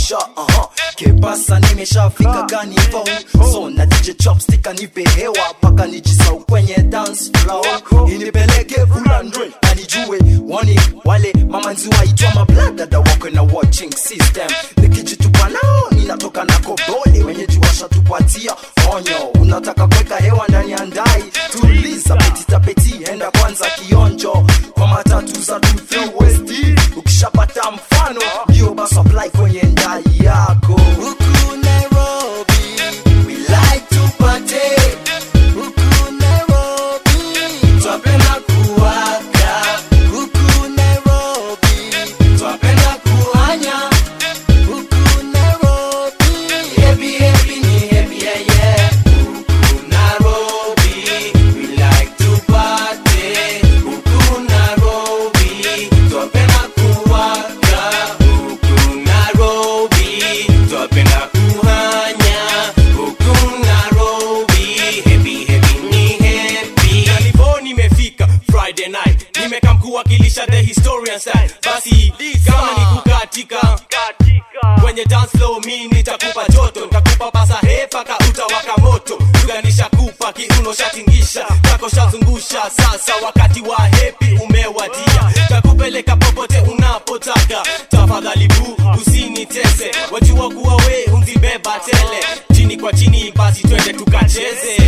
maisha uh-huh. kepasa nimeshafika kanivo so na dj chopstick anipe hewa paka nijisau kwenye dance floor inipeleke fulandre na nijue wani wale mamanzi waitwa mabladada wako na watching system nikijitupa nao ninatoka na kobole wenyeji washatupatia onyo unataka kuweka hewa ndani ya ndai tuliza petitapeti enda kwanza kionjo kwa matatu za west ukishapata mfano ndio basi apply kwenye ndai yako huku nairobi we like to party huku nairobi twapenda kuwaka huku nairobi twapenda kuhanya huku nairobi happy happy ni happy yeah yeah huku nairobi we like to party huku nairobi twapenda kuwaka huku nairobi twapenda kuhanya huku nairobi happy happy ni happy Nalivo nimefika Friday night nimeka mkuwakilisha the historian style basi kama ni kukatika kwenye dance floor mi nitakupa joto nitakupa pasa he paka utawaka moto tuganisha kupa kiuno shatingisha kako shazungusha sasa wakati wa hepi umewadia takupeleka popote unapotaka tafadhali bu usinitese wajua kuwa we unzibeba tele chini kwa chini basi twende tukacheze